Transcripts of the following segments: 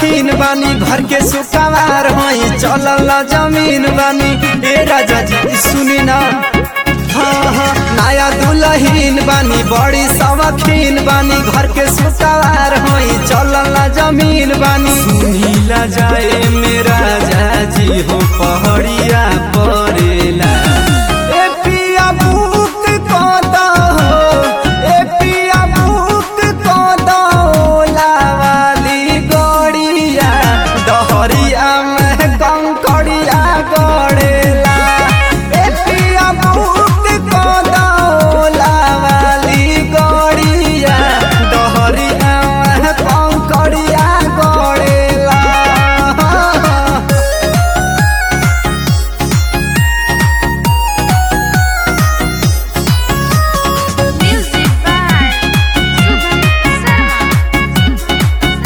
सवखीन बानी घर के सुकावार होई चलल जमीन बानी ए राजा जी सुनी ना हाँ हाँ नया दुल्हीन बानी बड़ी सवखीन बानी घर के सुकावार होई चलल जमीन बानी सुनीला जाए मेरा जाजी हो पहड़िया परेला ए पिया बुक कदा हो ए पिया बुक कदा ओला वाली गड़िया डहरिया में कंकड़िया गड़ेला ए पिया बुक कदा ओला वाली गड़िया डहरिया में Kankaria गड़ेला Music by Subham Sama.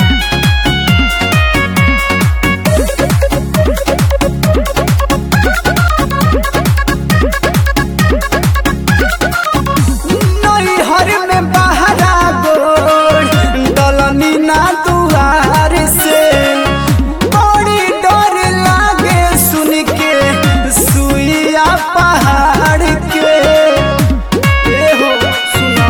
नैहर में बहरा गोड़ दलनी ना दुआर से बड़ी डर लागे सुन के सुइया पहाड़ के ए हो सुना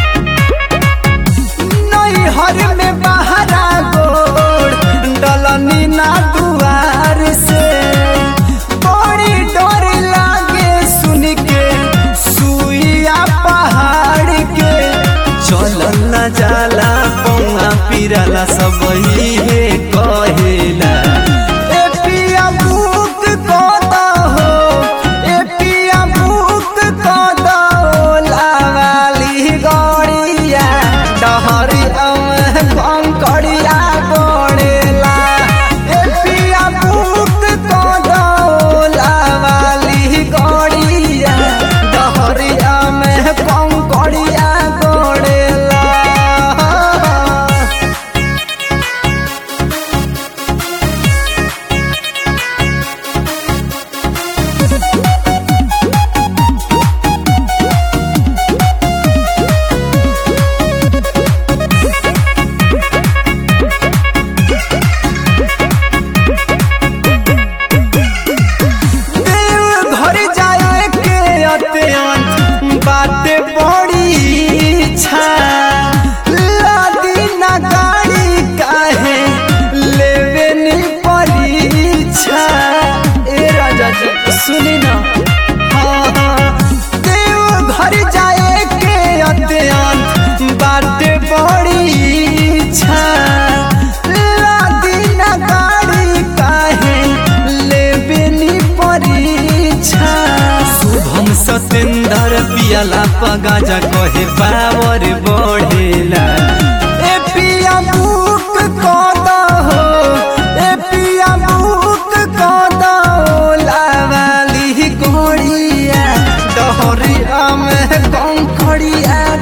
नैहर में बहरा गोड़ दलनी ना दुआर से बड़ी डर लागे सुन के सुइया पहाड़ के चलल न जाला पौआ पिराला सब हे कहेला ए पिया बुक कदा हो ए पिया बुक कदा ओला वाली गड़िया डहरिया में कंकड़िया गड़ेला ए पिया बुक कदा ओला वाली गड़िया डहरिया में कंकड़िया गड़ेला देव घर जाए के अत्यंत बाते बड़ी इच्छा लादी ना गाड़ी काहे लेवे नी परीक्षा ए राजा जी सुनी ना हाँ हाँ देव घर जाए के अत्यंत बाते बड़ी इच्छा लादी ना गाड़ी काहे लेवे नी परीक्षा शुभम सतेंद्र पियाला पगाजा कहे पावर बढ़ेला ए पिया बुक कदा हो ए पिया बुक कदा ओला वाली गोड़िया डहरिया में कंकड़िया